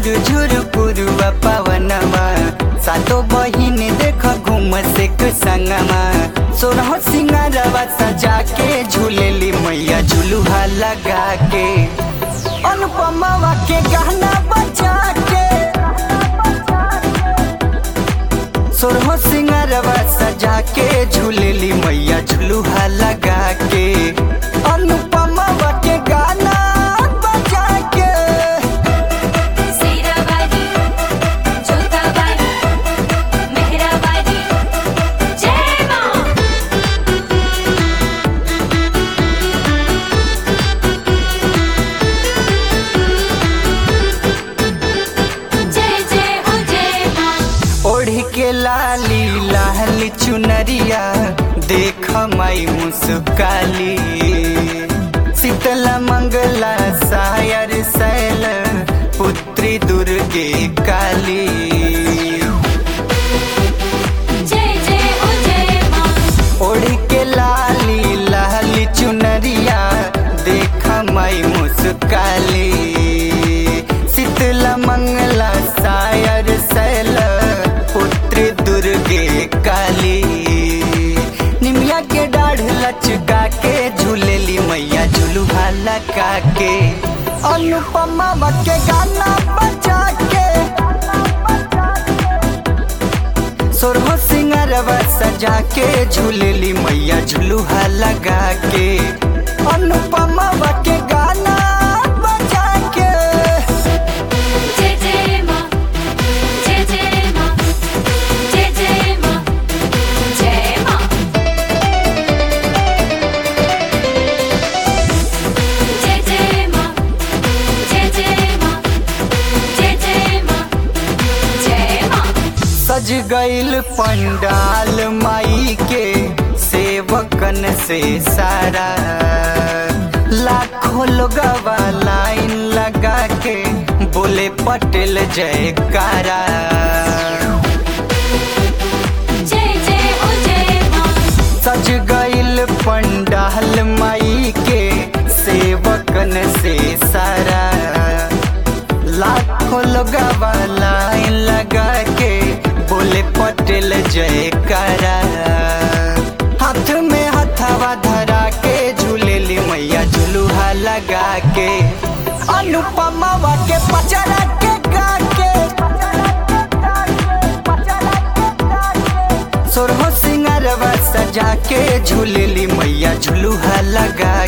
झुर झुर पुरुआ पवनमा सातो बहिन देख घूम से संगमा सोरह सिंगारवा सजा के झूलेली मैया झुलुहा लगा के अनुपमावा के गहना बचा के सोरह सिंगारवा सजा के झूलेली मैया झुलुहा लगा के अनुपमावा के गाना बजा के सीराबादी जोताबादी मेहराबादी जय मां जय जय हो जय मां ओढ़ के लाली लाल चुनरिया देख माई मुस्काली शीतला मंगला सायर सैल पुत्री दुर्गे काली जय जय हो जय मां ओढ़ के लाली लाल चुनरिया देख माई मुस्काली शीतला मंगला सायर सैल पुत्र दुर्गे काली निमिया के डाढ़ लचका के झूलेली मैया झुलुहा लगा के अनुपमा के गाना बजा के सोरहो सिंगारवा सजा के झूलेली मैया झुलुहा लगा के अनुपमा के गाना बजा के जय जय मां जय जय मां जय जय मां जय मां जय जय मां जय जय मां जय जय मां जय मां सज गईल पंडाल माई के सेवकन से सारा लाखों लोगवा लाइन लगा के बोले पटेल जयकारा जय जय हो जय मां सज गईल पंडाल माई के सेवकन से सारा लाखों लोगवा लाइन लगा के बोले पटेल जयकारा हाथ में हथवा धरा के झूलेली मैया झुलुहा लगा के अनुपमा के पचरा के गा के सोरहो सिंगारवा सजा के झूलेली मैया झुलुहा लगा